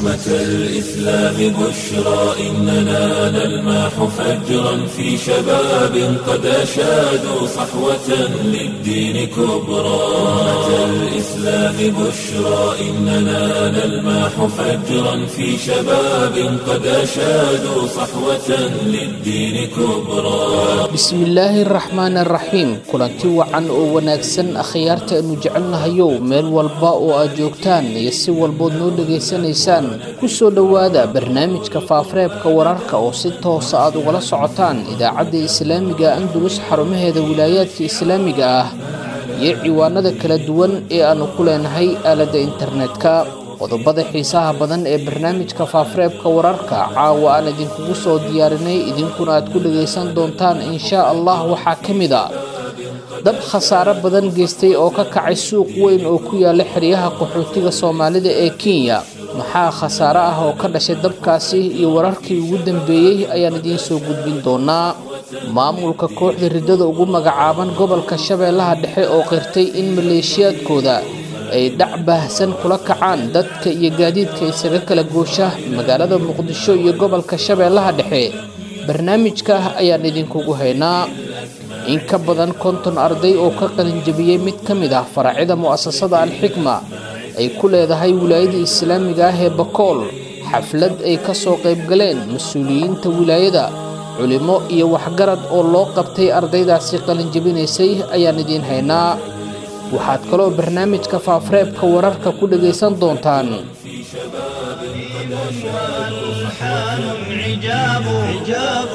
أمة الإسلام بشرى إننا نلمح فجرا في شباب قد أشادوا صحوة للدين كبرى أمة الإسلام بشرى إننا نلمح فجرا في شباب قد أشادوا صحوة للدين كبرى bismillaahi araxmaan araxiim kulanti wacan oo wanaagsan akhyaarta aynu jecelnahayow meel walba oo aad joogtaan iyo si walbood noo dhegaysanaysaan ku soo dhowaada barnaamijka faafareebka wararka oo si toosa aad ugala socotaan idaacadda islaamiga andulus xarumaheeda wilaayaadka islaamiga ah iyo ciwaanada kala duwan ee aannu ku leenahay aaladda internetka qodobada xiisaha badan ee barnaamijka faafareebka wararka caawa aan idinkugu soo diyaarinay idinkuna aad ku dhagaysan doontaan inshaa allah waxaa ka mid a dab khasaare badan geystay oo ka kacay suuq weyn oo ku yaala xeryaha qaxootiga soomaalida ee kenya maxaa khasaare ah oo ka dhashay dabkaasi iyo wararkii ugu dambeeyey ayaan idiin soo gudbin doonaa maamulka kooxda riddada ugu magacaaban gobolka shabeellaha dhexe oo qirtay in maleeshiyaadkooda ay dhac baahsan kula kacaan dadka iyo gaadiidka isaga kala goosha magaalada muqdisho iyo gobolka shabeellaha dhexe barnaamijka ayaan idinkugu haynaa in ka badan konton arday oo ka qalinjabiyey mid ka mid ah faracyada mu'asasada alxikma ay ku leedahay wilaayada islaamiga ah ee bakool xaflad ay ka soo qaybgaleen mas-uuliyiinta wilaayada culimo iyo waxgarad oo loo qabtay ardaydaasi qalinjabinaysay ayaan idiin haynaa waxaad kaloo barnaamijka faafareebka wararka ku dhagaysan doontaan حال عجاب عجاب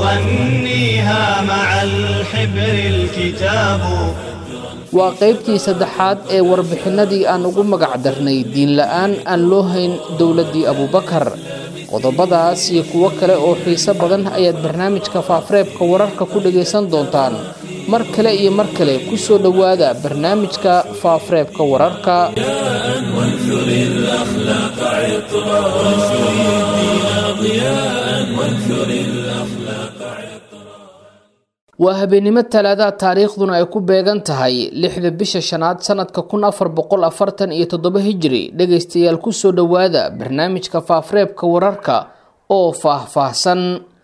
يغنيها مع الحبر الكتاب waa qaybtii saddexaad ee warbixinadii aan ugu magac darnay diinla-aan aan loo hayn dowladdii abuubakar qodobadaas iyo kuwo kale oo xiiso badan ayaad barnaamijka faafareebka wararka ku dhagaysan doontaan mar kale iyo mar kale ku soo dhowaada barnaamijka faafareebka wararka وانثر الأخلاق عطرا وانثر الدين ضياء وانثر الأخلاق عطرا waa habeenimo talaada taariikhduna ay ku beegan tahay lixda bisha shanaad sanadka kun afar boqol afartan iyo toddoba hijiri dhegaystayaal kusoo dhowaada barnaamijka faafareebka wararka oo faah-faahsan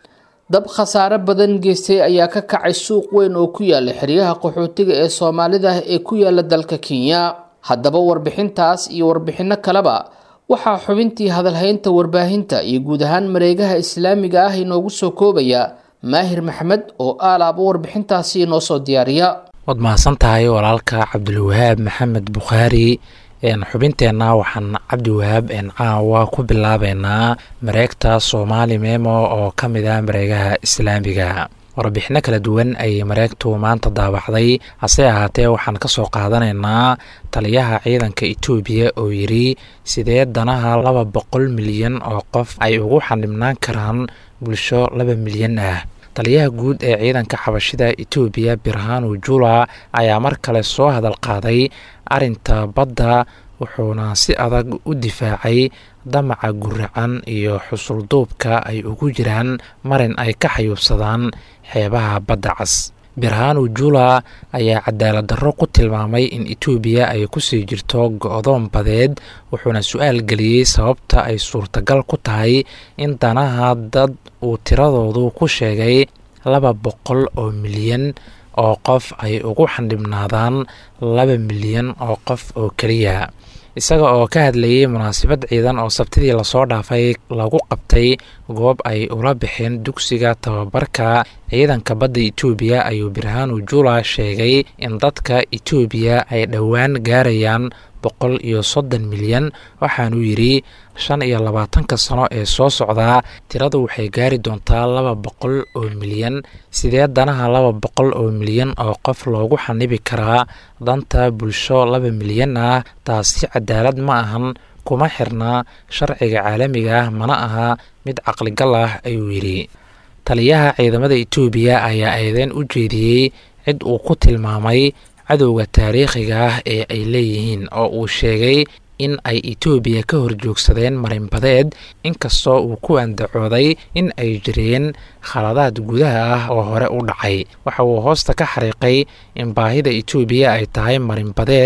dab khasaare badan geystay ayaa ka kacay suuq weyn oo ku yaala xeryaha qaxootiga ee soomaalida ee ku yaala dalka kenya haddaba warbixintaas iyo warbixinno kaleba waxaa xubintii hadalhaynta warbaahinta iyo guud ahaan mareegaha islaamiga ah inoogu soo koobaya maahir maxamed oo aalaaba warbixintaasi inoo soo diyaariya waad mahadsan tahay walaalka cabdulwahaab maxamed bukhaari xubinteenna waxaan cabdiwahaab caawa ku bilaabeynaa mareegta soomaali memo oo ka mid ah mareegaha islaamiga warbixino kala duwan ayay mareegtu maanta daabacday hase ahaatee waxaan ka soo qaadanaynaa taliyaha ciidanka etoobiya oo yidhi sidee danaha laba boqol milyan oo qof ay ugu xanibnaan karaan bulsho laba milyan ah taliyaha guud ee ciidanka xabashida etoobiya birhanu jula ayaa mar kale soo hadal qaaday arinta badda wuxuuna si adag u difaacay damaca guracan iyo xusulduubka ay ugu jiraan marin ay ka xayuubsadaan xeebaha badda cas birhanu jula ayaa cadaalad darro ku tilmaamay in etoobiya ay kusii jirto go-doon badeed wuxuuna su-aal geliyey sababta ay suurtagal ku tahay in danaha dad uu tiradoodu ku sheegay laba boqol oo milyan oo qof ay ugu xandhibnaadaan laba milyan oo qof oo keliya isaga oo ka hadlayay munaasabad ciidan oo sabtidii lasoo dhaafay lagu qabtay goob ay ula bixeen dugsiga tababarka ciidanka badda etoobiya ayuu birhanu jula sheegay in dadka etoobiya ay dhowaan gaarayaan boqol iyo soddon milyan waxaanuu yidhi shan iyo labaatanka sano ee soo socdaa tiradu waxay gaari doontaa laba boqol oo milyan sidee danaha laba boqol oo milyan oo qof loogu xanibi karaa danta bulsho laba milyan ah taasi cadaalad ma ahan kuma xirnaa sharciga caalamiga ah mana aha mid caqligal ah ayuu yidhi taliyaha ciidamada etoobiya ayaa eedeyn u jeediyey cid uu ku tilmaamay cadowga taariikhiga ah ee ay leeyihiin oo uu sheegay in ay etoobiya ka horjoogsadeen marinbadeed inkastoo uu ku andacooday in ay jireen khaladaad gudaha ah oo hore u dhacay waxa uu hoosta ka xariiqay in baahida etoobiya ay tahay marinbadeed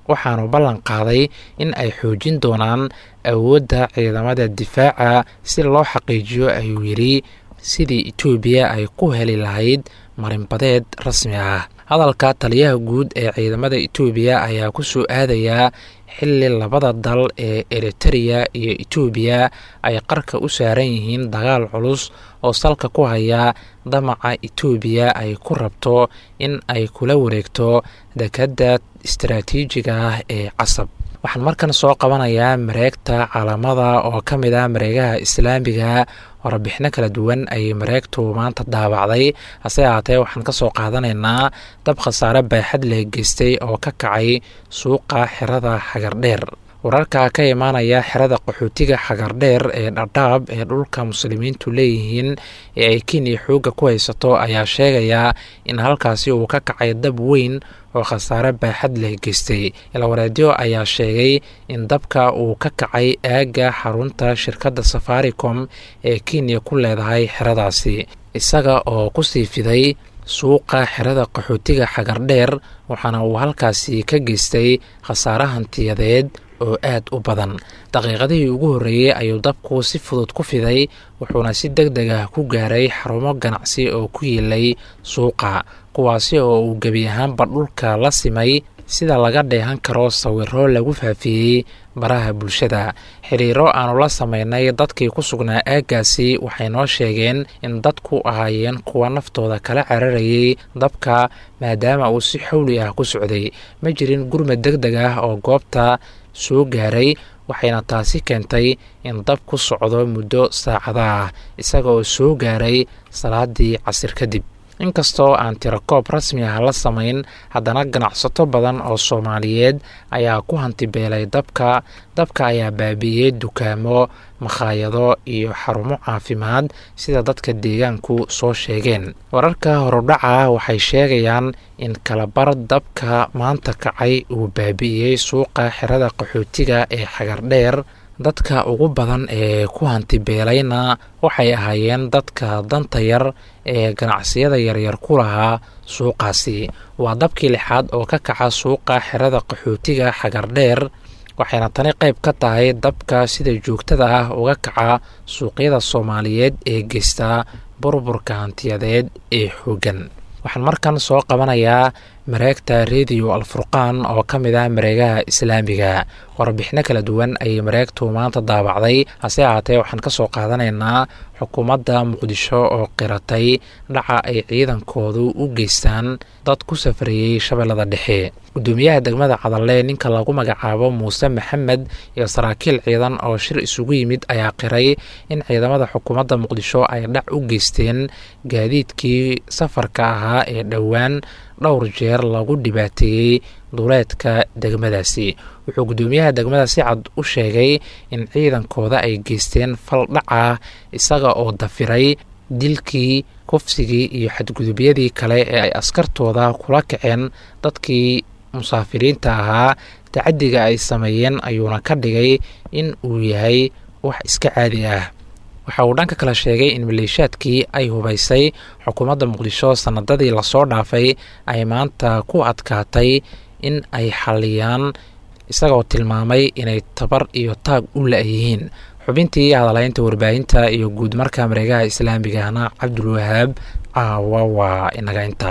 waxaanu ballan qaaday in ay xoojin doonaan awoodda ciidamada difaaca si loo xaqiijiyo ayuu yidhi sidii etoobiya ay ku heli lahayd marinbadeed rasmi ah hadalka taliyaha guud ee ciidamada etoobiya ayaa ku soo aadayaa xilli labada dal ee eritereya iyo etoobiya ay qarka u saaran yihiin dagaal culus oo salka ku haya damaca etoobiya ay ku rabto in ay kula wareegto dekadda istaraatiijiga ah ee casab waxaan markan soo qabanayaa mareegta caalamada oo ka mid ah mareegaha islaamiga warbixino kala duwan ayay mareegtu maanta daabacday hase ahaatee waxaan ka soo qaadanaynaa dab khasaare baaxad leh geystay oo ka kacay suuqa xerada xagardheer wararka ka imaanaya xerada qaxootiga xagardheer ee dhadhaab ee dhulka muslimiintu leeyihiin ee ay kenya xoogga ku haysato ayaa sheegaya in halkaasi uu ka kacay dab weyn oo khasaare baaxad leh geystay ilawareedyo ayaa sheegay in dabka uu ka kacay aagga xarunta shirkadda safaricom ee kenya ku leedahay xeradaasi isaga oo kusii fiday suuqa xerada qaxootiga xagardheer waxaana uu halkaasi ka geystay khasaare hantiyadeed oo aad u badan daqiiqadihii ugu horreeyey ayuu dabku si fudud ku fiday wuxuuna si deg deg ah ku gaaray xarumo ganacsi oo ku yiilay suuqa kuwaasi oo uu gebi ahaanba dhulka la simay sida laga dheehan karo sawiro lagu faafiyey baraha bulshada xiriiro aanu la sameynay dadkii ku sugnaa aaggaasi waxay noo sheegeen in dadku ahaayeen kuwa naftooda kala cararayay dabka maadaama uu si xawli ah ku socday ma jirin gurmad deg deg ah oo goobta soo gaaray waxayna taasi keentay in dab ku socdo muddo saacada ah isaga oo soo gaaray salaadii casir kadib inkastoo aan tirakoob rasmi ah la samayn haddana ganacsato badan oo soomaaliyeed ayaa ku hantibeelay dabka dabka ayaa baabi'iyey dukaamo makhaayado iyo xarumo caafimaad sida dadka deegaanku soo sheegeen wararka horudhaca waxay sheegayaan in kalabar dabka maanta kacay uu baabi'iyey suuqa xerada qaxootiga ee xagardheer dadka ugu badan ee ku hantibeelayna waxay ahaayeen dadka danta yar ee ganacsiyada yaryar ku lahaa suuqaasi waa dabkii lixaad oo ka kaca suuqa xerada qaxootiga xagardheer waxayna tani qayb ka tahay dabka sida joogtada ah uga kaca suuqyada soomaaliyeed ee geystaa burburka hantiyadeed ee xooggan waxaan markan soo qabanayaa mareegta rediyo alfurqaan oo ka mid ah mareegaha islaamiga warbixino kala duwan ayay mareegtu maanta daabacday hase ahaatee waxaan ka soo qaadanaynaa xukuumadda muqdisho oo qiratay dhaca ay ciidankoodu u geystaan dad ku safrayey shabeellada dhexe gudoomiyaha degmada cadalle ninka lagu magacaabo muuse maxamed iyo saraakiil ciidan oo shir isugu yimid ayaa qiray in ciidamada xukuumadda muqdisho ay dhac u geysteen gaadiidkii safarka ahaa ee dhowaan dhowr jeer lagu dhibaateeyey duleedka degmadaasi wuxuu guddoomiyaha degmada si cad u sheegay in ciidankooda ay geysteen fal dhaca isaga oo dafiray dilkii kufsigii iyo xadgudubyadii kale ee ay askartooda kula kaceen dadkii musaafiriinta ahaa tacadiga ay sameeyeen ayuuna ka dhigay in uu yahay wax iska caadi ah waxa uu dhanka kale sheegay in maleeshaadkii ay hubaysay xukuumadda muqdisho sanadadii lasoo dhaafay ay maanta ku adkaatay in ay xaliyaan isagoo tilmaamay inay tabar iyo taag u la-yihiin xubintii hadalaynta warbaahinta iyo guud marka mareegaha islaamigahna cabdulwahaab caawa waa inaga inta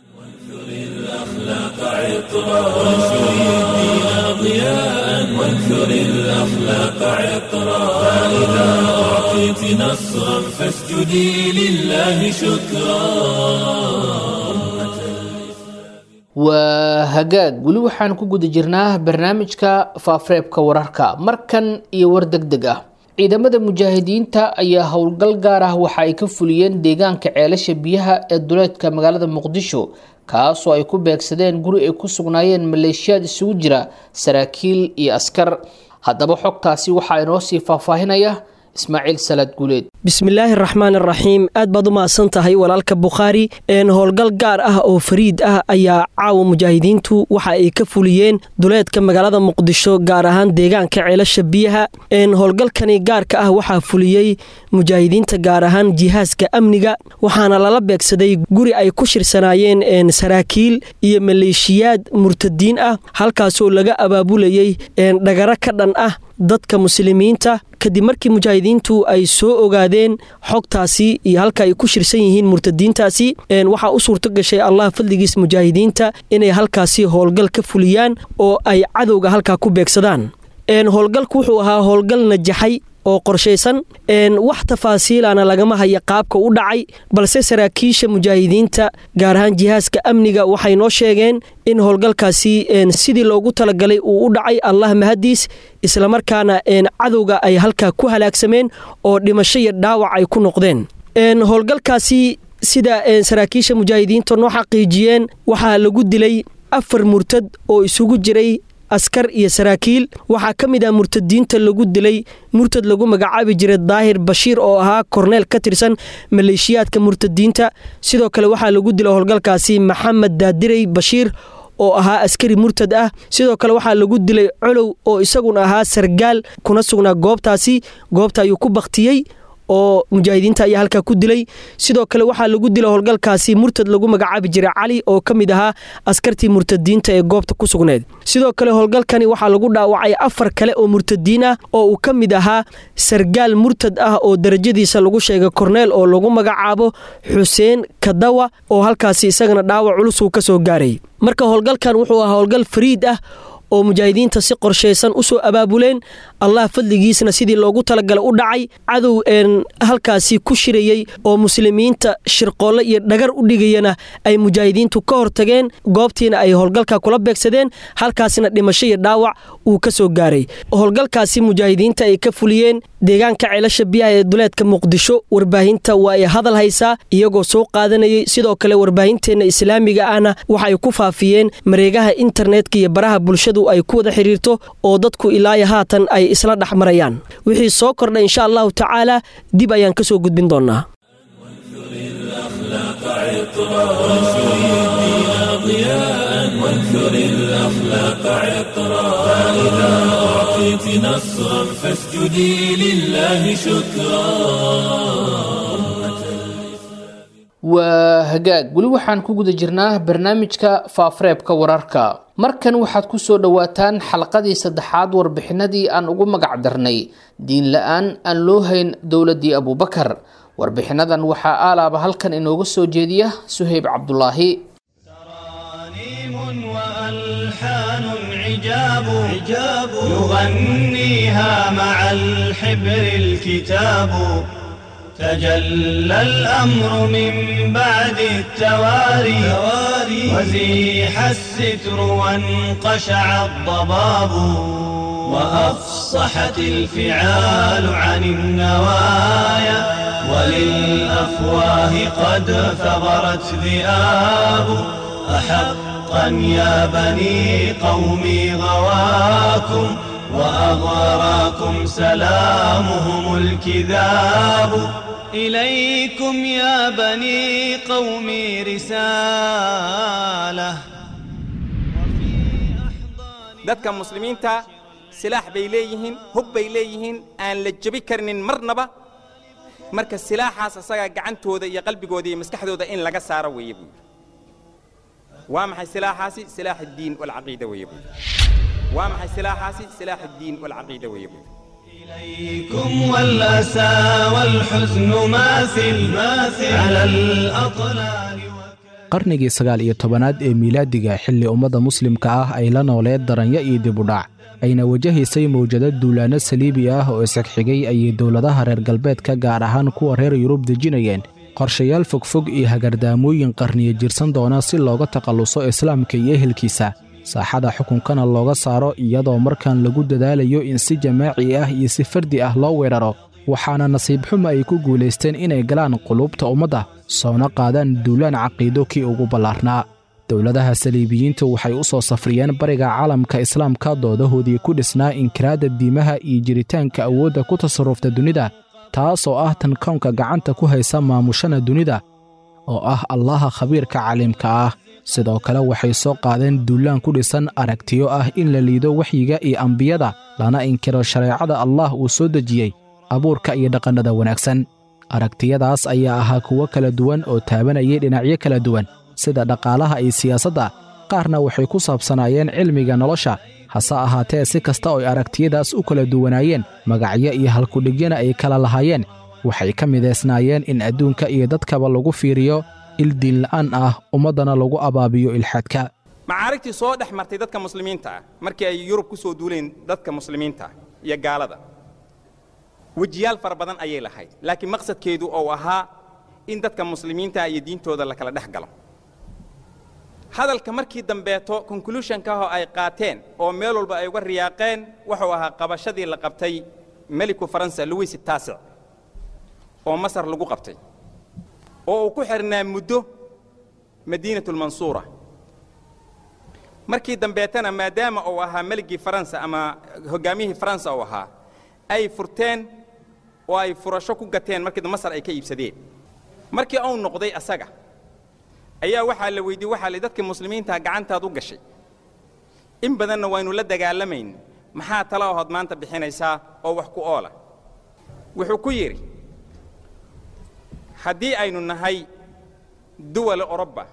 وانثر الأخلاق عطرا فإذا أعطيت نصرا فاسجدي لله شكرا waa hagaag weli waxaan ku guda jirnaa barnaamijka faafareebka wararka markan iyo war deg deg ah ciidamada mujaahidiinta ayaa howlgal gaar ah waxa ay ka fuliyeen deegaanka ceelasha biyaha ee duleedka magaalada muqdisho kaasoo ay ku beegsadeen guri ay ku sugnaayeen maleeshiyaad isugu jira saraakiil iyo askar haddaba xogtaasi waxaa inoo sii faahfaahinaya ismaaciil salaad guuleed bismillaahi raxmaan araxiim aad baad u mahadsan tahay walaalka bukhaari howlgal gaar ah oo fariid ah ayaa caawa mujaahidiintu waxa ay ka fuliyeen duleedka magaalada muqdisho gaar ahaan deegaanka ceelasha biyaha howlgalkani gaarka ah waxaa fuliyey mujaahidiinta gaar ahaan jihaaska amniga waxaana lala beegsaday guri ay ku shirsanaayeen saraakiil iyo maleeshiyaad murtadiin ah halkaasoo laga abaabulayey dhagaro ka dhan ah dadka muslimiinta kadib markii mujaahidiintu ay soo ogaadeen xogtaasi iyo halka ay ku shirsan yihiin murtadiintaasi waxaa u suurto gashay allah fadligiis mujaahidiinta inay halkaasi howlgal ka fuliyaan oo ay cadowga halkaa ku beegsadaan howlgalku wuxuu ahaa howlgal najaxay oo qorshaysan wax tafaasiilana lagama haya qaabka u dhacay balse saraakiisha mujaahidiinta gaar ahaan jihaaska amniga waxay noo sheegeen in howlgalkaasi sidii loogu talagalay uu u dhacay allah mahadiis islamarkaana cadowga ay halkaa ku halaagsameen oo dhimasho iyo dhaawac ay ku noqdeen howlgalkaasi sida saraakiisha mujaahidiinta noo xaqiijiyeen waxaa lagu dilay afar murtad oo isugu jiray askar iyo saraakiil waxaa ka mid ah murtadiinta lagu dilay murtad lagu magacaabi jiray daahir bashiir oo ahaa korneel ka tirsan maleeshiyaadka murtadiinta sidoo kale waxaa lagu dilay howlgalkaasi maxamed daadirey bashiir oo ahaa askari murtad ah sidoo kale waxaa lagu dilay colow oo isaguna ahaa sargaal kuna sugnaa goobtaasi goobta ayuu ku baktiyey oo mujaahidiinta ayaa halkaa ku dilay sidoo kale waxaa lagu dilay howlgalkaasi murtad lagu magacaabi jiray cali oo ka mid ahaa askartii murtadiinta ee goobta ku sugneed sidoo kale howlgalkani waxaa lagu dhaawacay afar kale oo murtadiin ah oo uu ka mid ahaa sargaal murtad ah oo darajadiisa lagu sheegay korneel oo lagu magacaabo xuseen kadawa oo halkaasi isagana dhaawac culus uu ka soo gaaray marka howlgalkan wuxuu ahaa howlgal fariid ah oo mujaahidiinta si qorshaysan u soo abaabuleen allah fadligiisna sidii loogu talagalay u dhacay cadow halkaasi ku shirayey oo muslimiinta shirqoolle iyo dhagar u dhigayana ay mujaahidiintu ka hortageen goobtiina ay howlgalka kula beegsadeen halkaasina dhimasho iyo dhaawac uu ka soo gaaray howlgalkaasi mujaahidiinta ay ka fuliyeen deegaanka ceelasha biyaha ee duleedka muqdisho warbaahinta waa ay hadal haysaa iyagoo soo qaadanayay sidoo kale warbaahinteenna islaamiga ahna waxaay ku faafiyeen mareegaha internetka iyo baraha bulshadu ay ku wada xiriirto oo dadku ilaayo haatan ay isla dhex marayaan wixii soo kordha insha allahu tacaala dib ayaan ka soo gudbin doonaa وانثر الأخلاق عطرا فإذا أعطيت نصرا فاسجدي لله شكرا waa hagaag weli waxaan ku guda jirnaa barnaamijka faafareebka wararka markan waxaad ku soo dhowaataan xalqadii saddexaad warbixinadii aan ugu magac darnay diin la-aan aan loo hayn dowladdii abuubakar warbixinadan waxaa aalaaba halkan inooga soo jeediya suheyb cabdulaahi وألحان عجاب عجاب يغنيها مع الحبر الكتاب تجلى الأمر من بعد التواري وزيح الستر وانقشع الضباب وأفصحت الفعال عن النوايا وللأفواه قد ثغرت ذئاب أحقا يا بني قومي غواكم وأغراكم سلامهم الكذاب إليكم يا بني قومي رسالة dadka muslimiinta silaax bay leeyihiin hub bay leeyihiin aan la jebi karnin marnaba marka silaaxaas asagaa gacantooda iyo qalbigooda iyo maskaxdooda in laga saaro weeye buu yidhi waa maxay silaaxaasi silaax addiin walcaqiida weeye buu yidhi waa maxay silaaxaasi silaax addiin walcaqiida weeye buu yidhi إليكم والأسى والحزن ماثل ماثل على الأطلال qarnigii sagaal iyo tobanaad ee miilaadiga xilli ummadda muslimka ah ay la nooleed daranya iyo dibudhac ayna wajahaysay mawjado duulaanno saliibi ah oo isxigxigay ayay dowladaha reer galbeedka gaar ahaan kuwa reer yurub dejinayeen qorshayaal fogfog iyo hagardaamooyin qarniyo jirsan doona si looga takhalluso islaamka iyo ehelkiisa saaxada xukunkana looga saaro iyadoo markan lagu dadaalayo in si jamaaci ah iyo si fardi ah loo weeraro waxaana nasiib xuma ay ku guulaysteen inay galaan quluubta ummadda soona qaadaan duulaan caqiido kii ugu ballaarnaa dowladaha saliibiyiintu waxay u soo safriyeen bariga caalamka islaamka doodahoodii ku dhisnaa inkiraadda diimaha iyo jiritaanka awoodda ku tasarrufta dunida taasoo ah tan kownka gacanta ku haysa maamushana dunida oo ah allaha khabiirka caliimka ah sidoo kale waxay soo qaadeen duulaan ku dhisan aragtiyo ah in la liido waxyiga iyo ambiyada lana inkiro shareecada allah uu soo dejiyey abuurka iyo dhaqannada wanaagsan aragtiyadaas ayaa ahaa kuwo kala duwan oo taabanayay dhinacyo kala duwan sida dhaqaalaha iyo siyaasadda qaarna waxay ku saabsanaayeen cilmiga nolosha hase ahaatee si kasta oo ay aragtiyadaas u kala duwanaayeen magacyo iyo halkudhigyana ay kala lahaayeen waxay ka midaysnaayeen in adduunka iyo dadkaba lagu fiiriyo il diinla'aan ah ummaddana lagu abaabiyo ilxaadka macaarigtii soo dhex martay dadka muslimiinta ah markii ay yurub ku soo duuleen dadka muslimiinta ah iyo gaalada wejiyaal fara badan ayay lahayd laakiin maqsadkeedu ou ahaa in dadka muslimiinta iyo diintooda la kala dhex galo hadalka markii dambeeto conclusionkaho ay qaateen oo meel walba ay uga riyaaqeen wuxuu ahaa qabashadii la qabtay meliku faransa louis taasic oo masar lagu qabtay oo uu ku xidhnaa muddo madiinatulmansuura markii dambeetana maadaama uu ahaa meligii faransa ama hoggaamiyihii faransa uu ahaa ay furteen oo ay furasho ku gateen markii masar ay ka iibsadeen markii uu noqday asaga ayaa waxaa la weydiiyey waxaa la dadkii muslimiintaa gacantaad u gashay in badanna waynu la dagaalamayn maxaa tala ahood maanta bixinaysaa oo wax ku oola wuxuu ku yidhi haddii aynu nahay duwala orobba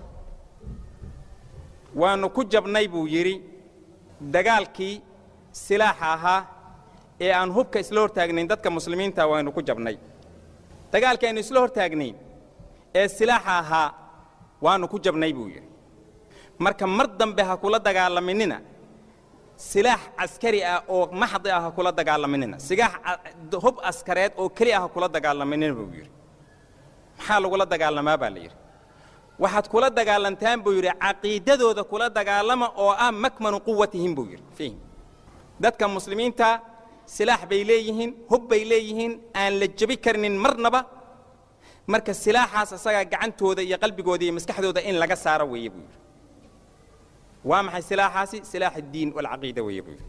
waannu ku jabnay buu yidhi dagaalkii silaaxa ahaa ee aan hubka isla hortaagnayn dadka muslimiinta waynu ku jabnay dagaalkii aynu isla hortaagnayn ee silaaxa ahaa waannu ku jabnay buu yidhi marka mar dambe ha kula dagaalaminina silaax caskari ah oo maxdi ah ha kula dagaalaminina sigaax hub askareed oo keli ah ha kula dagaalaminina buu yidhi maxaa lagula dagaalamaa baa la yidhi waxaad kula dagaalantaan buu yidhi caqiidadooda kula dagaalama oo ah makmanu quwatihim buu yidhi fihim dadka muslimiinta silaax bay leeyihiin hub bay leeyihiin aan la jebi karnin marnaba marka silaaxaas asagaa gacantooda iyo qalbigooda iyo maskaxdooda in laga saaro weeye buu yidhi waa maxay silaaxaasi silaax addiin walcaqiida weeye buu yidhi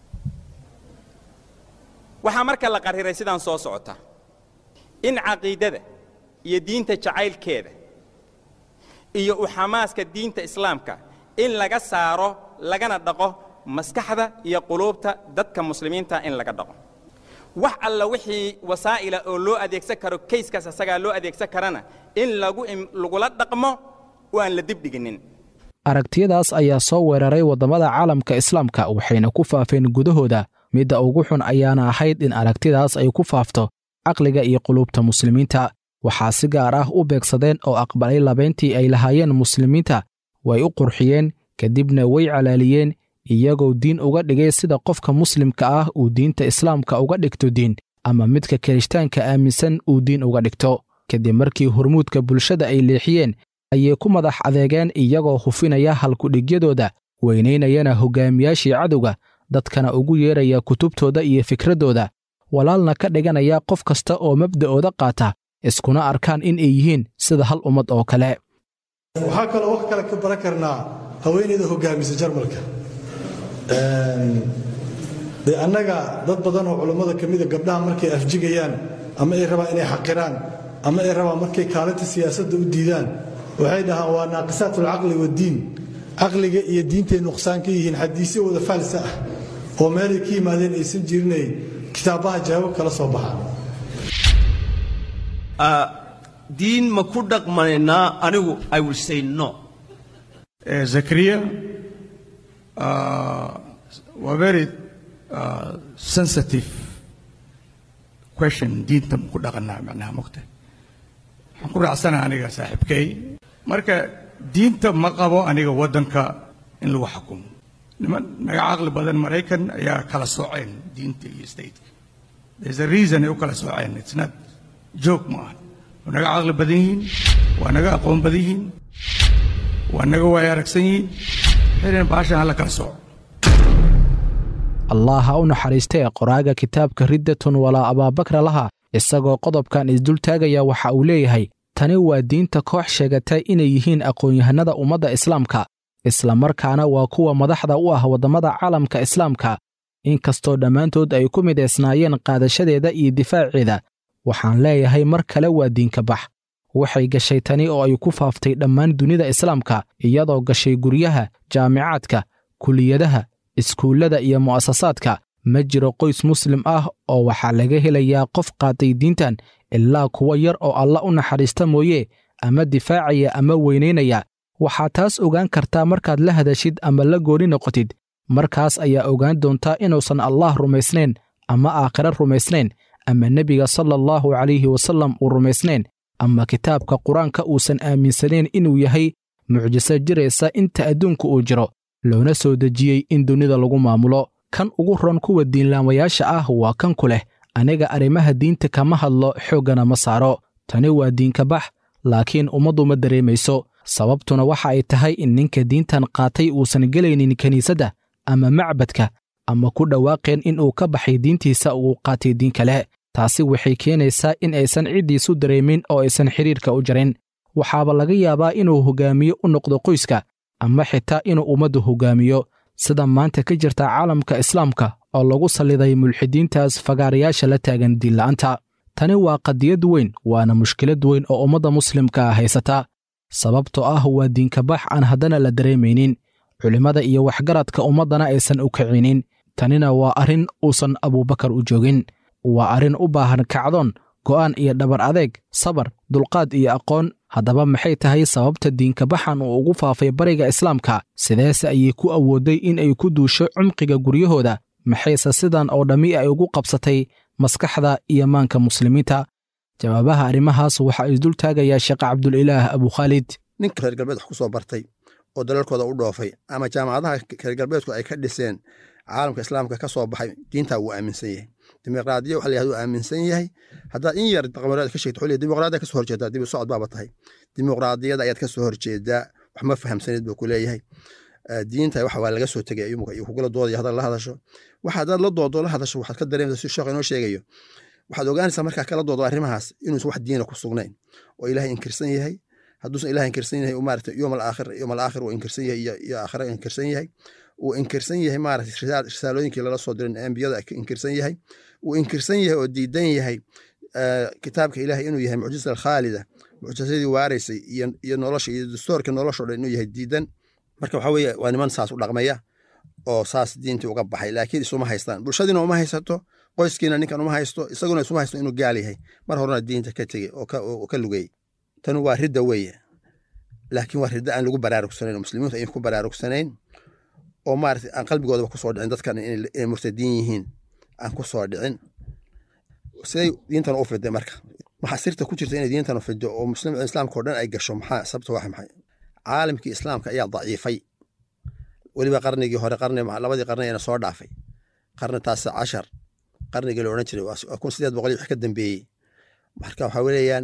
waxaa marka la qariray sidaan soo socota in caqiidada iyo diinta jacaylkeeda iyo u xamaaska diinta islaamka in laga saaro lagana dhaqo maskaxda iyo quluubta dadka muslimiinta in laga dhaqo wax alla wixii wasaa'ila oo loo adeegsan karo kayskaas asagaa loo adeegsan karana in lagu lagula dhaqmo oo aan la dibdhiginin aragtiyadaas ayaa soo weeraray waddamada caalamka islaamka waxayna ku faafeen gudahooda midda ugu xun ayaana ahayd in aragtidaas ay ku faafto caqliga iyo quluubta muslimiinta waxaa si gaar ah u beegsadeen oo aqbalay labayntii ay lahaayeen muslimiinta way u qurxiyeen kadibna way calaaliyeen iyagoo diin uga dhigay sida qofka muslimka ah uu diinta islaamka uga dhigto diin ama midka kirishtaanka aaminsan uu diin uga dhigto kadib markii hormuudka bulshada ay leexiyeen ayay ku madax adeegeen iyagoo hufinaya halkudhigyadooda weynaynayana hoggaamiyaashii cadowga dadkana ugu yeeraya kutubtooda iyo fikraddooda walaalna ka dhiganaya qof kasta oo mabda'ooda qaata iskuna arkaan in ay yihiin sida hal ummad oo kale waxaa kaloo wax kale ka baran karnaa haweenayda hoggaamisa jarmalka dee annaga dad badan oo culummada ka mida gabdhaha markay afjigayaan ama ay rabaan inay xaqiraan ama ay rabaan markay kaalinta siyaasadda u diidaan waxay dhahaan waa naaqisaat alcaqli waddiin caqliga iyo diintay nuqsaan ka yihiin xadiisyo wada faalsa ah oo meelay ka yimaadeen aysan jirinay kitaabaha jawaabo kala soo baxaan diin ma ku dhaqmanaynaa anigu i will say no zakariya waa very sensitive question diinta ma ku dhaqanaa macnaha mogta waxaan ku raacsanaha aniga saaxiibkay marka diinta ma qabo aniga waddanka in lagu xukumo niman naga caqli badan maraykan ayaa kala sooceen diinta iyo stateka there's a reason ay u kala sooceen it's not joke ma aha waa naga caqli badan yihiin waa naga aqoon badan yihiin waa naga waaya aragsan yihiin xilin baashan hala kala sooco allah ha u naxariistee qoraaga kitaabka riddatun walaa abaabakra laha isagoo qodobkan isdultaagaya waxa uu leeyahay tani waa diinta koox sheegatay inay yihiin aqoon-yahanada ummadda islaamka isla markaana waa kuwa madaxda u ah waddamada caalamka islaamka inkastoo dhammaantood ay ku midaysnaayeen qaadashadeeda iyo difaaceeda waxaan leeyahay mar kale waa diinka bax waxay gashay tani oo ay ku faaftay dhammaan dunida islaamka iyadoo gashay guryaha jaamicaadka kuliyadaha iskuullada iyo mu'asasaadka ma jiro qoys muslim ah oo waxaa laga helayaa qof qaatay diintan ilaa kuwa yar oo alla u naxariista mooye ama difaacaya ama weynaynaya waxaad taas ogaan kartaa markaad la hadashid ama la gooni noqotid markaas ayaa ogaan doontaa inuusan allah rumaysnayn ama aakhiro rumaysnayn ama nebiga sala allahu calayhi wasallam uu rumaysnayn ama kitaabka qur-aanka uusan aaminsanayn inuu yahay mucjiso jiraysa inta adduunka uu jiro loona soo dejiyey in dunida lagu maamulo kan ugu ron kuwa diinlaamayaasha ah waa kan ku leh aniga arrimaha diinta kama hadlo xooggana ma saaro tani waa diinka bax laakiin ummaddu ma dareemayso sababtuna waxa ay tahay in ninka diintan qaatay uusan gelaynin kiniisadda ama macbadka ama ku dhawaaqeen in uu ka baxay diintiisa uu qaatay diin kale taasi waxay keenaysaa in aysan ciddiisu dareemin oo aysan xidhiirka u jarin waxaaba laga yaabaa inuu hoggaamiyo u noqdo qoyska ama xitaa inuu ummaddu hoggaamiyo sida maanta ka jirta caalamka islaamka oo lagu salliday mulxidiintaas fagaarayaasha la taagan diinla'aanta tani waa qadiyad weyn waana mushkilad weyn oo ummadda muslimka ah haysata sababtoo ah waa diinkabax aan haddana la dareemaynin culimmada iyo waxgaradka ummaddana aysan u kicinin tanina waa arrin uusan abuubakar u joogin waa arrin u baahan kacdoon go'aan iyo dhabar adeeg sabar dulqaad iyo aqoon haddaba maxay tahay sababta diinkabaxan uu ugu faafay bariga islaamka sideese ayay ku awooday in ay ku duusho cumqiga guryahooda maxayse sidan oo dhammi ay ugu qabsatay maskaxda iyo maanka muslimiinta jawaabaha arrimahaas waxaa isdul taagayaa sheekh cabdulilaah abukhaalid ninka reer galbeed wax ku soo bartay oo dalalkooda u dhoofay ama jaamacadaha reer galbeedku ay ka dhiseen caalamka islaamka ka soo baxay diintaa wuu aaminsan yahay dimuqraadiya waxa la yahda uu aaminsan yahay haddaad in yar qamareed ka sheegto xulliya dimuqraadiya kasoo horjeedaa dib u socod baaba tahay dimuqraadiyada ayaad kasoo horjeedaa wax ma fahamsanid buu ku leeyahay diinta waxa waa laga soo tegay iyo kugula doodaya haddaad la hadasho waxa haddaad la doodo la hadasho waxaad ka dareemaysaa si sheekh inoo sheegayo waxaad ogaanaysaa markaa kala doodo arrimahaas inuusan wax diina ku sugnayn oo ilaahay inkirsan yahay hadduusan ilahay inkirsan yahay maarata yowm alaakhir yowm alaakhir uu inkirsan yahay iyo aakhira inkirsan yahay uu inkirsan yahay maarata risaalooyinkii lala soo dirin ambiyada inkirsan yahay uu inkirsan yahay oo diidan yahay kitaabka ilahay inuu yahay mucjisa alkhaalida mucjisadii waaraysay iyo nolosha iyo dastoorka nolosha o dhan inuu yahay diidan marka waxa weeye waa niman saas u dhaqmaya oo saas diintii uga baxay laakiin isuma haystaan bulshadiina uma haysato qoyskiina ninkan uma haysto isaguna isuma haysto inuu gaal yahay mar horena diinta ka tegey oo ka lugey tanu waa ridda weeye laakiin waa ridda aan lagu baraarugsanayn oo muslimiintu ayan ku baraarugsanayn oo maarata aan qalbigoodaba kusoo dhicin dadkan inay murtadiin yihiin aan ku soo dhicin siday diintan u fiday marka waxaa sirta ku jirta inay diintan u fido oo muslim islaamka o dhan ay gasho maxaa sababta waa maxay caalamkii islaamka ayaa daciifay weliba qarnigii hore qarni labadii qarni ayna soo dhaafay qarni taasi cashar qarnigii la odhan jiray waa kun sideed boqol iyo wix ka dambeeyey marka waxaa weeyaan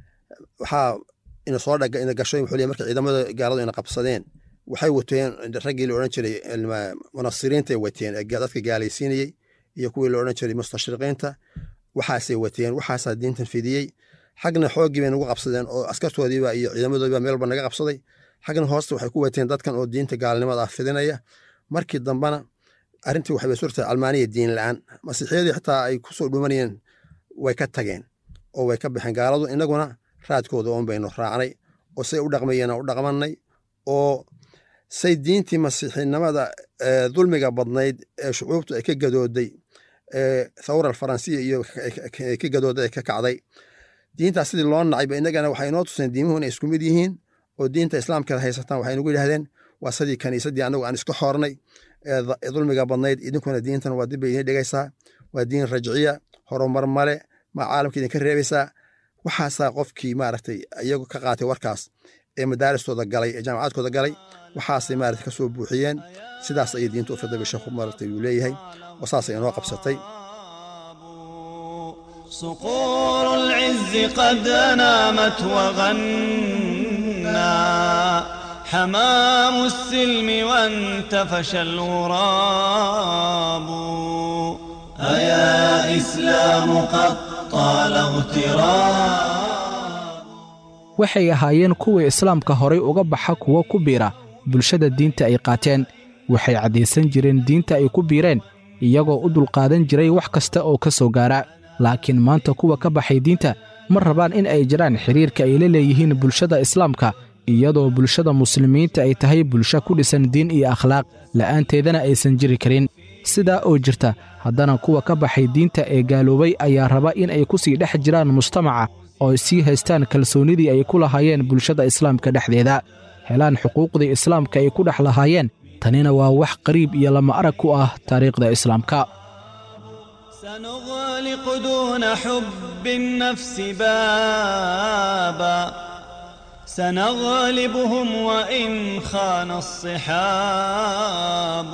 waxaa ina soo dhaga ina gasho wuxuu leeyahay marka ciidamada gaaladu ina qabsadeen waxay wateen raggii la odhan jiray munasiriinta ay wateen ee dadka gaalaysiinayey iyo kuwii la odhan jiray mustashriqiinta waxaasay wateen waxaasaa diintan fidiyey xagna xooggii bay nagu qabsadeen oo askartoodiiba iyo ciidamadoodiiba meel walba naga qabsaday xagna hoosta waxay ku wateen dadkan oo diinta gaalnimada ah fidinaya markii dambana arrintii waxay surtahay almaaniya diin la-aan masiixiyadii xitaa ay kusoo dhumanayeen way ka tageen oo way ka baxeen gaaladu inaguna raadkooda oon baynu raacnay oo say u dhaqmayeen u dhaqmanay oo say diintii masiixinimada dulmiga badnayd ee shucuubtu ay ka gadooday thawra alfaransiya iyo ka gadooday ay ka kacday diintaas sidii loo nacayba inagana waxay inoo tuseen diimuhu inay isku mid yihiin oo diinta islaamka haysataan waxay nagu yidhahdeen waa sidii kaniisadii anagu aan iska xoornay ee dulmiga badnayd idinkuna diintan waa dib bay idin dhigaysaa waa diin rajciya horumar male ma caalamka idinka reebaysaa waxaasaa qofkii maaragtay iyagu ka qaatay warkaas ee madaaristooda galay ee jaamacaadkooda galay waxaasay maaragtay ka soo buuxiyeen sidaas ayay diinta u fiday bay sheekhu maaragtay uu leeyahay oo saasay inoo qabsatay صقور العز قد نامت وغنى حمام السلم وانتفش الغراب أيا إسلام قد طال اغتراب waxay ahaayeen kuwii islaamka horay uga baxa kuwo ku biira bulshada diinta ay qaateen waxay caddaysan jireen diinta ay ku biireen iyagoo u dulqaadan jiray wax kasta oo ka soo gaara laakiin maanta kuwa ka baxay diinta ma rabaan in ay jiraan xidhiirka ay la leeyihiin bulshada islaamka iyadoo bulshada muslimiinta ay tahay bulsho ku dhisan diin iyo akhlaaq la'aanteedana aysan jiri karin sidaa oo jirta haddana kuwa ka baxay diinta ee gaaloobay ayaa raba in ay ku sii dhex jiraan mujtamaca oo sii haystaan kalsoonnidii ay ku lahaayeen bulshada islaamka dhexdeeda helaan xuquuqdii islaamka ay ku dhex lahaayeen tanina waa wax qariib iyo lama arag ku ah taariikhda islaamka سنغلق دون حب النفس بابا سنغلبهم وإن خان الصحاب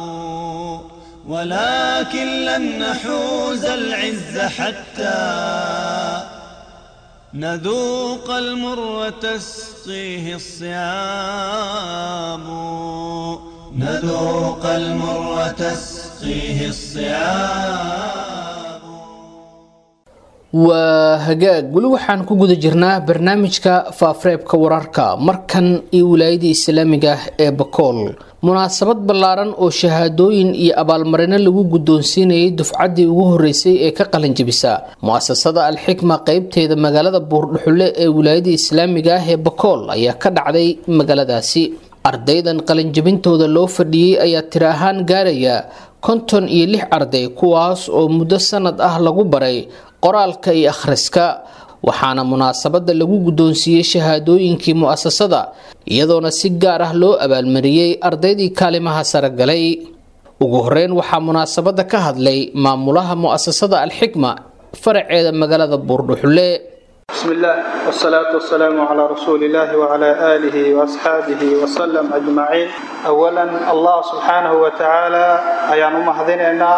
ولكن لن نحوز العز حتى نذوق المر تسقيه الصيام نذوق المر تسقيه الصيام waa hagaag weli waxaan ku guda jirnaa barnaamijka faafareebka wararka markan iyo wilaayadii islaamiga ah ee bakool munaasabad ballaaran oo shahaadooyin iyo abaalmarino lagu guddoonsiinayay dufcaddii ugu horreysay ee ka qalinjabisa mu-asasada alxikma qeybteeda magaalada buurdhuxulle ee wilaayadii islaamiga ah ee bakool ayaa ka dhacday magaaladaasi ardaydan qalinjabintooda loo fadhiyey ayaa tiri ahaan gaaraya konton iyo lix arday kuwaas oo muddo sanad ah lagu baray qoraalka iyo akhriska waxaana munaasabadda lagu guddoonsiiyey shahaadooyinkii mu'asasada iyadoona si gaar ah loo abaalmariyey ardaydii kaalimaha sare galay ugu horeyn waxaa munaasabadda ka hadlay maamulaha mu'asasada alxikma faraceeda magaalada buurdhuxulle بسم الله والصلاة والسلام على رسول الله وعلى آله وأصحابه وسلم أجمعين أولا الله سبحانه وتعالى أيان مهديننا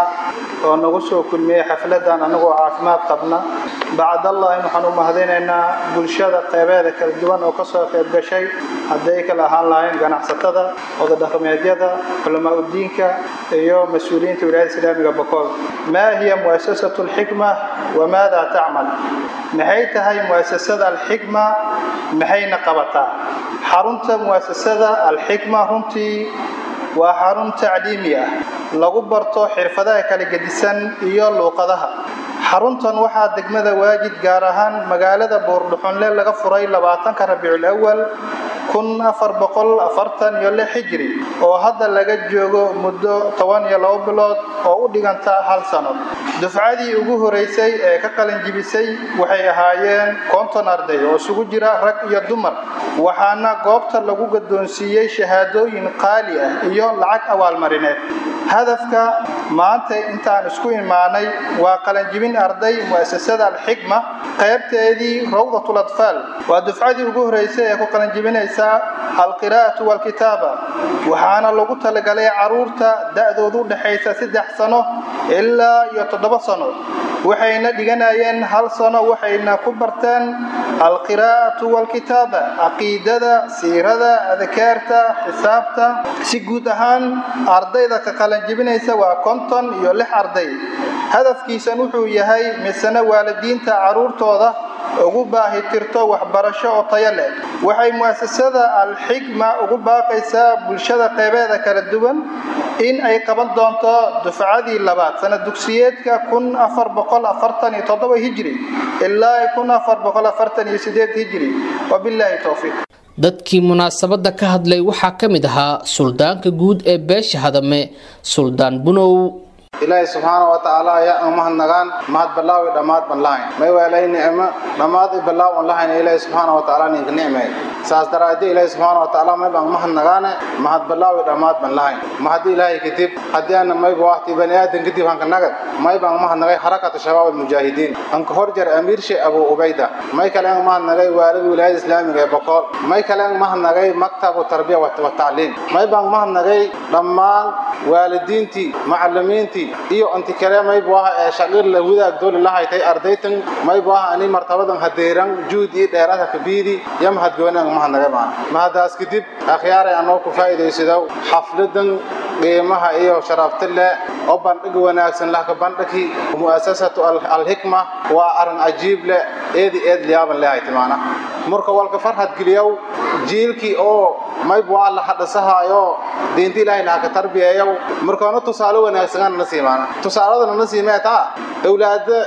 ونغسو كل مية حفلة أنغو عافمات قبنا بعد الله نحن مهديننا بلشادة قيبادة كالدوان وكسر قيب بشي هديك الأهان لاين قناع ستدا وضد خميجيدا علماء الدين يوم مسؤولين ولاية الإسلامية بكول ما هي مؤسسة الحكمة وماذا تعمل maxay tahay muasasada alxikma maxayna qabataa xarunta muasasada alxikma runtii waa xarun tacliimi ah lagu barto xirfadaha kala gedisan iyo luuqadaha xaruntan waxaa degmada waajid gaar ahaan magaalada buurdhuxunle laga furay labaatanka rabiicul awal kun afar boqol afartan iyo lix xijri oo hadda laga joogo muddo toban iyo labo bilood oo u dhiganta hal sano dufcadii ugu horeysay ee ka qalinjibisay waxay ahaayeen konton arday oo isugu jira rag iyo dumar waxaana goobta lagu gaddoonsiiyey shahaadooyin qaali ah iyo lacag abaalmarineed hadafka maanta intaan isku imaanay waa qalinjibin arday mu'asasada alxikma qaybteedii rawdatul atfaal waa dufcadii ugu horeysay ee ku qalinjibinaysa alqiraa'atu walkitaaba waxaana lagu talagalay caruurta da'doodu u dhexaysa saddex sano ilaa iyo toddoba sano waxayna dhiganayeen hal sano waxayna ku barteen alqiraa'atu walkitaaba caqiidada siirada adkaarta xisaabta si guud ahaan ardayda ka qalanjibinaysa waa konton iyo lix arday hadafkiisan wuxuu yahay misena waalidiinta caruurtooda ugu baahi tirto waxbarasho oo tayo leh waxay mu'asasada alxikma ugu baaqaysaa bulshada qeybeeda kala duwan in ay qaban doonto dufcadii labaad sanad dugsiyeedka kun afar boqol afartan iyo toddoba hijri ilaa kun afar boqol afartan iyo sideed hijri wabilaahi towfiiq dadkii munaasabadda ka hadlay waxaa ka mid ahaa suldaanka guud ee beesha hadame suldaan bunow ilaahay subxaana wa tacaala ayaa aan mahadnagaan mahad ballaaw iyo dhammaad ban lahayn may weelay nicmo dhammaad i ballaaw aan lahayn ilaahay subxaana wa tacaala ninka nicmay saas daraaddi ilaahay subxaana wa tacaala may baan mahadnagaane mahad ballaaw iyo dhammaad ban lahayn mahaddi ilaahay kadib haddii aana mayba waqti bani aadan kadib hanka nagad may baan mahadnagay xarakata shabaab almujaahidiin hanka horjar amiirshe abu ubayda may kale aan mahadnagay waalida wilaayada islaamiga ee boqol may kale aan mahadnagay maktabu tarbiya wa tacliim may baan mahadnagay dhammaan waalidiintii macallimiintii iyo inti kale maybu aha ee shaqir la wadaag dooli la haytay ardaytan maybu aha ani martabadan hadeeran juud iyo dheeraadka kabiidi iyo mahadgoonaan mahadnagay baan mahadaas kadib akhyaaray anoo ku faa'iidaysadow xafladan qiimaha iyo sharafta leh oo bandhig wanaagsan lahka bandhigi mu'asasatu alxikma waa arin cajiib leh eedi eed liyaaban leehayta maana marka walka farxad geliyow jiilkii oo maybu waa la hadhasahaayo diinta ilaahay laha ka tarbiyeeyow markaana tusaale wanaagsanaan na siimaana tusaaladana na siimee taa awlaada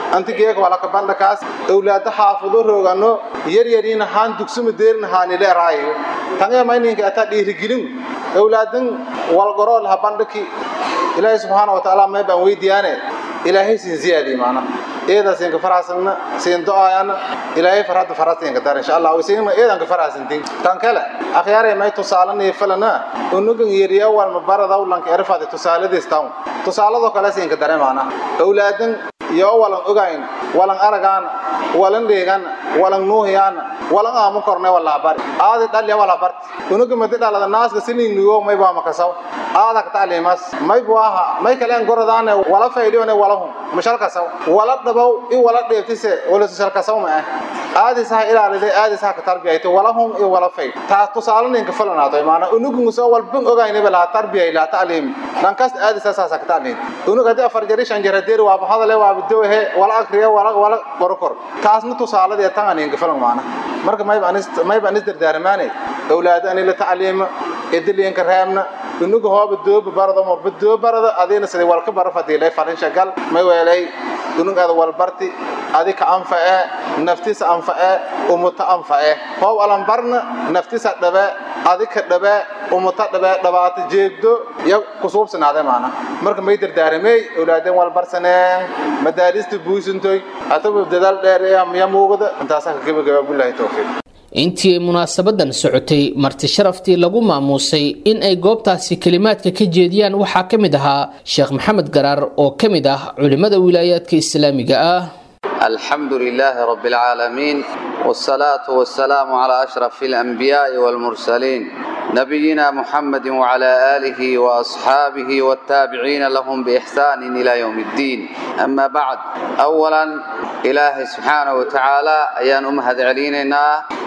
antigeeka walaka bandhakaas awlaada xaafudo roogano yaryariina haan dugsuma deerina haanileeraayo tangee mayninka ataa dhiirigelin awlaadan walgorool ha bandhaki ilaahay subxaana wa tacaala may baan weydiyaane ilaahay siin ziyaadii maana eeda siinka faraxsanna siin do-aayana ilaahay farhadda farasiinka dar insha allah siinna eedanka faraxsantin tan kale akhyaaray may tusaalanaya falana unugan yeriya walma baradaw lanka erfaade tusaaladiis tawn tusaaladoo kale siinka dare maana awlaadan iyo walan ogayn walan aragaana walan dheegana walan nuuhiyaana walan aamu korne walaa bari aadi dhalya wala barti unuga madi dhalada naaska silinuyo may baa makasaw aada ka tacliimas may buaha may kale an goradaane wala faydhiyone wala hum mashalkasaw wala dhabow i wala dheeftise wala shalkasaw ma ah aadi saha ilaaliday aadi saha ka tarbiyayto wala hum i wala fayd taa tusaale ninka falanaato maana unugu soo walbin ogaynaba laha tarbiyay laha tacliim dhankaas aadi saasa ka tacliim unug haddii afar jari shan jara deeri waaba hadale waaba dohe wala akriya wala wala qorokor taasna tusaaladee tan aninka falan maana marka mayba anis mayba anis dardaarmaane awlaada ani la tacliima ediliyanka reebna unuga hooba dooba barada ma badoo barada adina sidii walka bara fadiilay falin shagal may weelay unug ada walbarti adi ka anfae naftisa anfae umuta anfae hoob alan barna naftisa dhabe adi ka dhabe umuta dhabe dhabaata jeegdo iyo kusuubsanaade maana marka may dardaaramey awlaadeen walbarsaneen madaarista buusantoy ataba dadaal dheer miya muuqda intaasaa ka gebagaba bilahi towfiiq intii ay munaasabadan socotay marti sharaftii lagu maamuusay in ay goobtaasi kelimaadka ka jeediyaan waxaa ka mid ahaa sheekh maxamed garaar oo ka mid ah culimmada wilaayaadka islaamiga ah الحمد لله رب العالمين والصلاة والسلام على أشرف الأنبياء والمرسلين نبينا محمد وعلى آله وأصحابه والتابعين لهم بإحسان إلى يوم الدين أما بعد أولا إله سبحانه وتعالى أيان أمهد علينا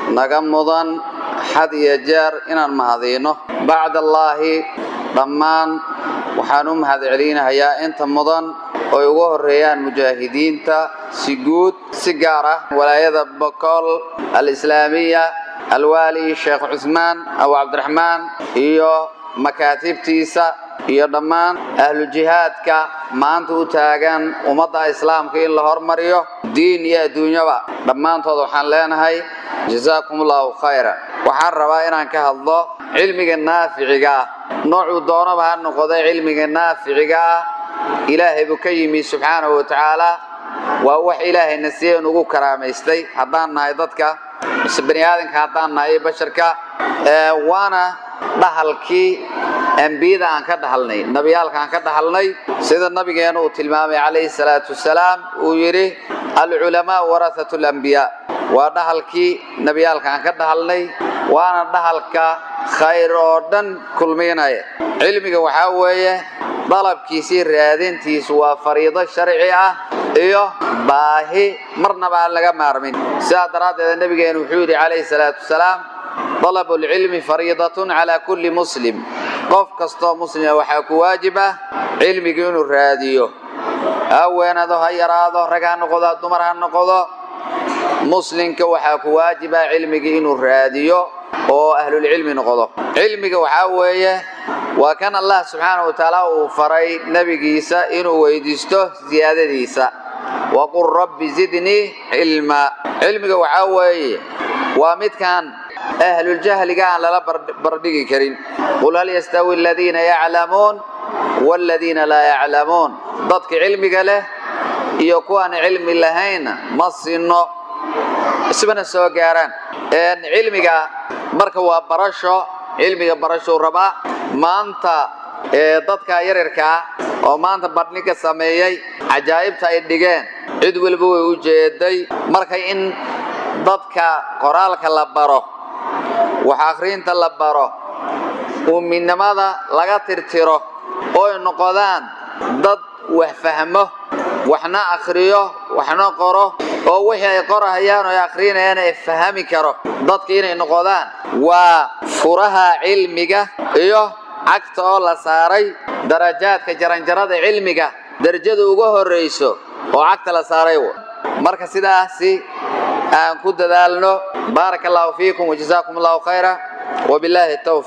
نقمضا حد يجار إن المهضينه بعد الله ضمان waxaan u mahadcelinahayaa inta mudan oo ay ugu horeeyaan mujaahidiinta si guud si gaar ah walaayada bokool alislaamiya alwaali sheekh cusmaan abu cabdiraxmaan iyo makaatibtiisa iyo dhammaan ahlu jihaadka maanta u taagan ummadda islaamka in la hormariyo diin iyo adduunyaba dhammaantood waxaan leenahay jazaakum allahu khayra waxaan rabaa inaan ka hadlo cilmiga naaficiga ah noocuu doonaba ha noqoda cilmiga naaficiga ah ilaahay buu ka yimi subxaanahu wa tacaala waa wax ilaahayna siyan ugu karaamaystay haddaan nahay dadka mise bani aadamka haddaan nahay basharka waana dhahalkii ambiyada aan ka dhahalnay nabiyaalka aan ka dhahalnay sida nabigeena uu tilmaamay calayhi salaatu wasalaam uu yidhi alculamaa warahatu lambiyaa waa dhahalkii nabiyaalka aan ka dhahalnay waana dhahalka khayr oo dhan kulmiynaya cilmiga waxaa weeye dalabkiisii raadintiisu waa fariido sharci ah iyo baahi marnaba aan laga maarmin sidaa daraaddeeda nabigeenu wuxuu yidhi calayhi salaatu wasalaam طلب العلم فريضة على كل مسلم قف كستو مسلم waxaa ku waajib ah cilmiga inuu raadiyo haweenado ha yaraado rag ha noqdo dumar ha noqdo muslimka waxaa ku waajib ah cilmiga inuu raadiyo oo ahlulcilmi noqdo cilmiga waxaa weeye waa kan allah subxaanahu wa tacaala uu faray nebigiisa inuu weydiisto siyaadadiisa waqul rabbi zidnii cilma cilmiga waxaa weeye waa midkan ahluljahliga aan lala bardhigi karin qul hal yastawi aladiina yaclamuun waaladiina laa yaclamuun dadka cilmiga leh iyo kuwaan cilmi lahaynna ma sinno isbana soo gaaraan cilmiga marka waa barasho cilmiga barashou rabaa maanta dadka yaryarkaa oo maanta badhniga sameeyey cajaa'ibta ay dhigeen cid weliba way u jeeday marka in dadka qoraalka la baro wax akhriinta la baro uuminnimada laga tirtiro oo ay noqodaan dad wax fahmo waxna akhriyo waxna qoro oo wixii ay qorahayaan oo ay akhrinayaan ay fahami karo dadka inay noqodaan waa furaha cilmiga iyo cagta oo la saaray darajaadka jaranjarada cilmiga darajada uga horrayso oo cagta la saaray marka sidaasi aan ku dadaalno baaraka allahu fiikum wajazaakum allahu khayra wabilaahi tawfiiq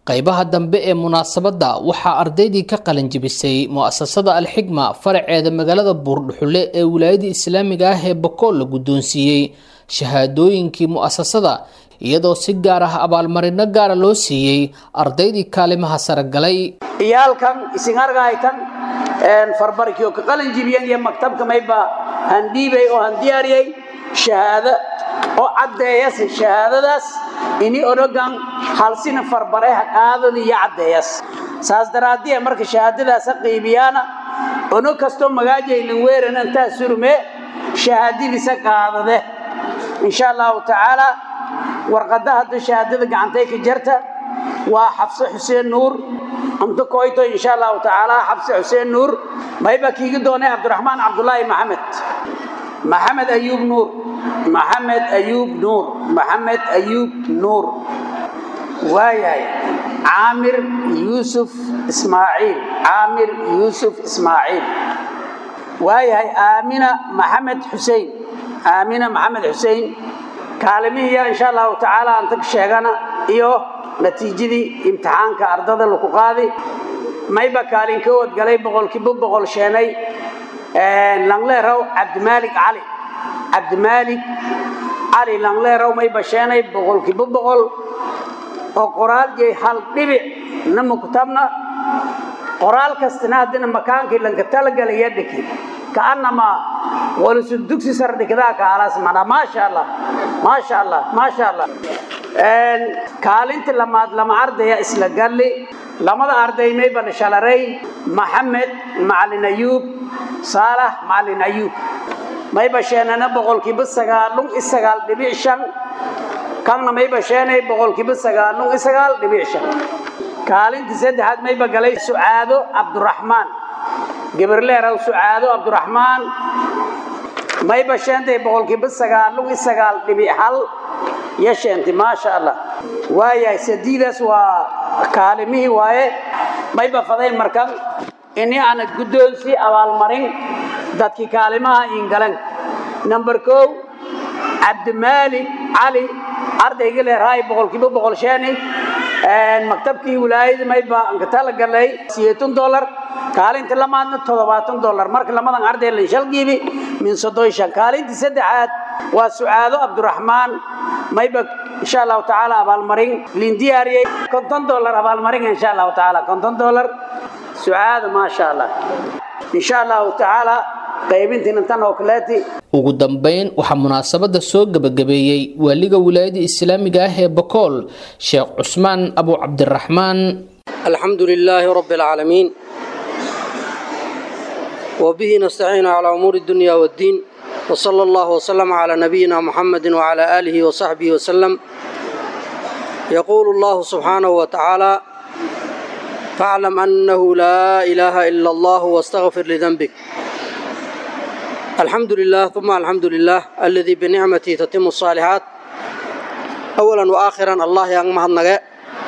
qaybaha dambe ee munaasabadda waxaa ardaydii ka qalanjibisay mu'asasada alxigma faraceeda magaalada buurdhuxule ee wilaayada islaamiga ah ee bakool la guddoonsiiyey shahaadooyinkii mu'asasada iyadoo si gaar ah abaalmarino gaara loo siiyey ardaydii kaalimaha sare galay iyaalkan isin argahaytan farbarkio ka qalin jibiyan iyo maktabka mayba handhiibay oo handiyaariyey shahaado oo caddeeyas shahaadadaas ini onogan halsina farbareha qaadada iyo caddeeyas saas daraaddiya marka shahaadadaasa qiibiyaana ono kastoo magaajaylan weeran intaa surme shahaadadiisa qaadade insha allahu tacaala warqadda hadda shahaadada gacantay ka jarta waa xabse xuseen nuur amto koyto insha allahu tacaala xabse xuseen nuur mayba kiigi doonay cabdiraxmaan cabdulaahi maxamed maxamed ayuub nuur maxamed ayuub nuur maxamed ayuub nuur waayahay caamir yuusuf ismaaciil caamir yuusuf ismaaciil waayahay aamina maxamed xusein aamina maxamed xusein kaalimihiya insha allahu tacaala anta ka sheegana iyo natiijadii imtixaanka ardada laku qaadi mayba kaalin ka wadgalay boqolkiiba boqol sheenay langleerow cabdimaalik cali cabdimaalik cali langleerow mayba sheenay boqolkiiba boqol oo qoraal jey hal dhibic nama kutabna qoraal kastina haddina makaankii lanka talagalaya dhiki kaanamaa walisu dugsi sar dhikdaa kaalaas mana maasha allah maasha allah maasha allah kaalinta lamaad lama ardaya isla galli lamada arday mayba dhashalaray maxamed macalin ayuub saalax macalin ayuub mayba sheenana boqolkiiba sagaalun i sagaal dhibic shan kanna mayba sheenay boqolkiiba sagaalun i sagaal dhibic shan kaalintii saddexaad mayba galay sucaado cabduraxmaan gabarleerow sucaado cabduraxmaan mayba sheentay boqolkiiba sagaalun i sagaal dhibic hal iyo sheentay maasha allah waayahay sadiidaas waa kaalimihii waaye mayba faday markan ini aanad guddoonsi abaalmarin dadkii kaalimaha ingalan number kow cabdimaalik cali ardayga leerahay boqolkiiba boqol sheeni maktabkii wilaayada mayba anka tala galay siyeetan dollar kaalinta lamaadna toddobaatan dollar marka lamadan arday la shalgiibi min soddon shan kaalintii saddexaad waa sucaado cabduraxmaan mayba insha allahu tacaala abaalmarin liin diyaariyey konton dollar abaalmarin insha allahu tacaala konton dollar sucaado maasha allah insha allahu tacaala qaybintiina tan oo kaleeti ugu dambayn waxaa munaasabada soo gebagabeeyey waaliga wilaayada islaamiga ah ee bakool sheekh cusmaan abu cabdiraxmaan الحمد لله رب العالمين وبه نستعين على أمور الدنيا والدين وصلى الله وسلم على نبينا محمد وعلى آله وصحبه وسلم يقول الله سبحانه وتعالى فاعلم أنه لا إله إلا الله واستغفر لذنبك الحمد لله ثم الحمد لله الذي بنعمته تتم الصالحات أولا وآخرا الله يغمه النجاة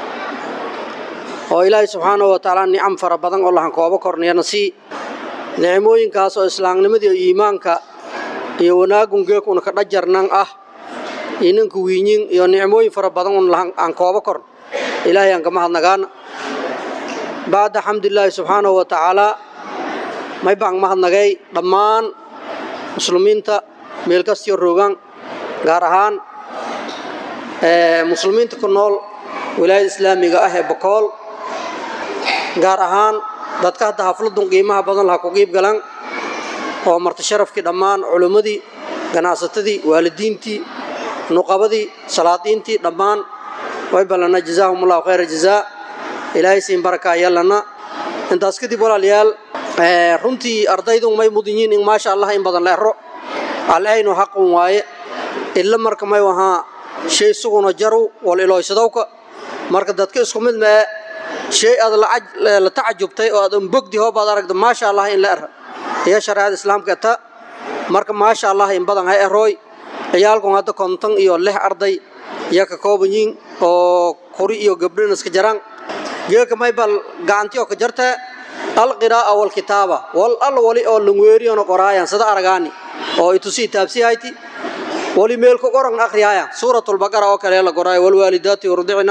oo ilaahay subxaanahu wa tacaala nicam fara badan oo lahan koobo kornayana sii nicmooyinkaas oo islaamnimadii iyo iimaanka iyo wanaagun geekuna ka dhajarnan ah iyo ninka wiinyin iyo nicmooyin fara badan un lahan aan koobo korn ilaahay aan kama hadnagaana bacda xamdilaahi subxaanahu wa tacaalaa may baan mahadnagay dhammaan muslimiinta meel kastiyo roogaan gaar ahaan muslimiinta ku nool wilaayada islaamiga ah ee bokool gaar ahaan dadka hadda hafladun qiimaha badan laha ku qiib galan oo marti sharafkii dhammaan culimmadii ganacsatadii waalidiintii nuqabadii salaadiintii dhammaan way ballana jazaahumullahu khayra jazaa ilaahay siin baraka ayalana intaas kadib walaalayaal runtii ardaydun may mudan yihiin in maasha allah in badan leero aleynu xaqun waaye illa marka may wahaa shay suguna jaru wal ilooysadowka marka dadka isku mid mee shay aad la tacajubtay oo aad unbogdi hoobaad aragda maasha allah in la era iyo shareecada islaamka ta marka maasha allah in badan hay erooy ciyaalkun hadda konton iyo lix arday iyo ka kooban yihiin oo kuri iyo gabdhin iska jaraan geeka maybal gacantiyo ka jarta alqiraa'a walkitaaba wal al wali oo langweeriyona qoraayan sida aragaani oo itusii taabsihayti wali meel ku qoran akhriyaayan suuratul baqara oo kale la qoraayo walwaalidaati yurdicna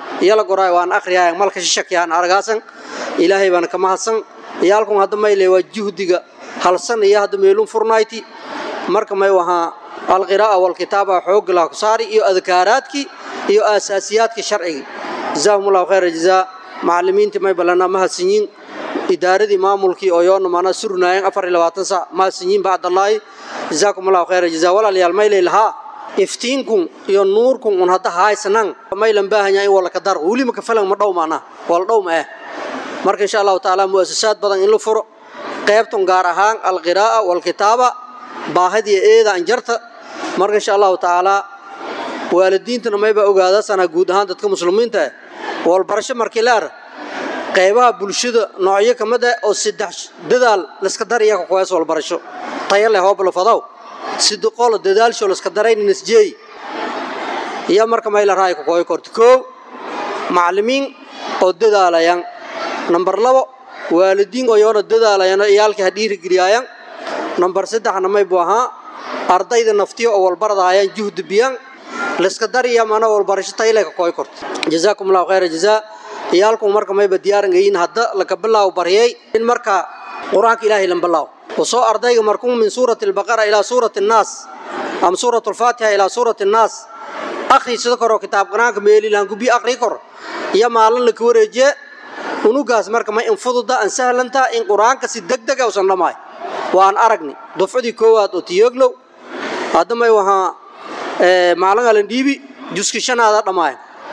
iyala goraay waan akhriyaayan malka shishakiyaan argaasan ilaahay baan ka mahadsan iyaalkun hadda mayle waa juhdiga halsan iyo hadda meelun furnayti marka may wahaa alqiraa'a walkitaaba xoogga laha ku saari iyo adkaaraadkii iyo aasaasiyaadkii sharcigii jazaahumullahu khayra jazaa macallimiintii may ballanaa mahadsanyiin idaaradii maamulkii oo yoona mana surnaayeen afar iyo labaatan sac mahadsanyiin bacdallaahi jazaakumullahu khayra jazaa walaalayaal maylay lahaa iftiinkun iyo nuurkun un hadda haysanan maylan baahanyaa in wala ka dar weli maka falan ma dhow maanaa wala dhow ma eh marka insha allahu tacaala mu'asasaad badan in la furo qaybtun gaar ahaan alqiraa'a walkitaaba baahadiya eeda anjarta marka insha allahu tacaala waalidiintana mayba ogaadasana guud ahaan dadka muslimiinta eh walbarasho markii leer qaybaha bulshada noocyo ka mid ah oo saddex dadaal laska daraya ka kuwaas walbarasho tayo leh hoobla fadaw sidiqolo dadaalsho laska daraynin isjeey iyo marka mayla raay ka kooy korto koow macallimiin oo dadaalayaan nambar labo waalidiin oo yoona dadaalayaan oo iyaalkii ha dhiirigeliyayaan nambar saddexna may buu ahaa ardayda naftiyo oo walbaradaayaan juhdi biyaan laska dariya mana walbarasho tayle ka kooy korto jazaakum allahu khayra jazaa iyaalku marka mayba diyaaran gayin hadda laka bilaaw baryay in marka qur-aanka ilaahay lan bilaaw وصو أرديك مركون من سورة البقرة إلى سورة الناس أم سورة الفاتحة إلى سورة الناس أخي سذكر كتاب قرآن ميلي لانكو بي أخري كر يا مالن لك ورجع ونوغاس مركا ما انفضل دا ان سهل انتا ان قرآن كسي دق دق وصن لماي وان أرقني دفعدي كوات وتيوغلو هذا ما يوها اه مالن على ديبي جسكي شنا هذا لماي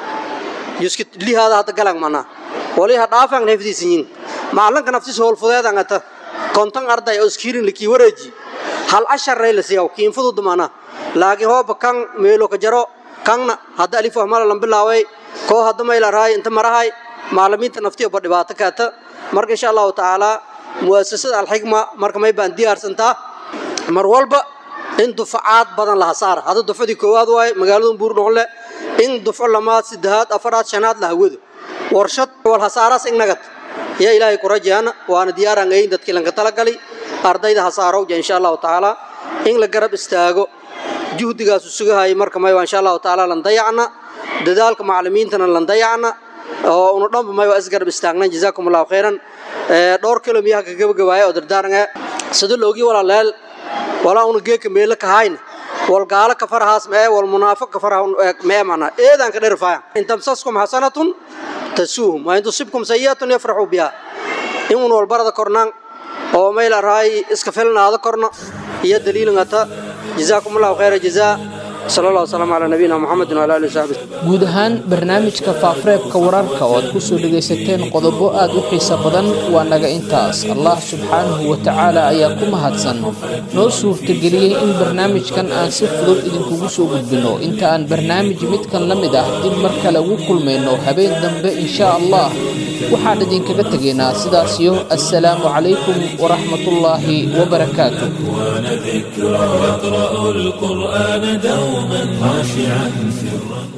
جسكي لي هذا هذا قلق منا ولي هذا دافع نفسي سنين مالن كنفسي سهول فضيات انتا konton arday oo iskiirin lakii wareeji hal casharay la siiyaa kiin fudud maana laakiin hooba kan meelo ka jaro kanna hadda alif ahmala lan bilaaway koo hadda mayla raay inta marahay maalimiinta naftiyo ba dhibaato kaata marka insha allahu tacaala muasasada alxikma marka may baan diyaarsantaa mar walba in dufacaad badan laha saara hadda dufcadii koowaad waaye magaalada buurdhoqle in dufco lamaad saddexaad afaraad shanaad la hawado warshad wal hasaaraas ignagad يا إلهي كرجانا وأنا ديار عن عين دتك لنك تلاقي أرضي ده حصارو إن شاء الله تعالى إن لقرب استاجو جهد جاس السجها هاي مركم ما إن شاء الله تعالى لن ضيعنا دذلك معلمين تنا لن ضيعنا ونضم ما يوأسجر بستاجنا جزاكم الله خيرا دور كلام يها كجب جوايا أدر دارنا سدل لوجي ولا لال ولا ونجيك ميلك هاين والقال كفر هاس ما والمنافق كفر ما معنا إيه ذا كده رفاع إن تمسسكم حسنة تسوهم وإن تصبكم سيئة يفرحوا بها إن والبرد كرنان أو ميل راي اسكفلنا هذا كرنا هي دليل غتا جزاكم الله خير جزاء صلى الله وسلم على نبينا محمد وعلى آله وصحبه guud ahaan barnaamijka faafureebka wararka oo aad ku soo dhegaysateen qodobo aad u xiiso badan waa naga intaas allah subxaanahu wa tacaala ayaa ku mahadsan noo suurtageliyey in barnaamijkan aan si fudud idinkugu soo gudbinno inta aan barnaamij midkan la mid ah dib mar kale ugu kulmayno habeen dambe insha allah waxaan idinkaga tegaynaa sidaasiyo assalaamu calaykum waraxmatullaahi wabarakaatu ذكرى يقرأ القرآن دوما خاشعا سرا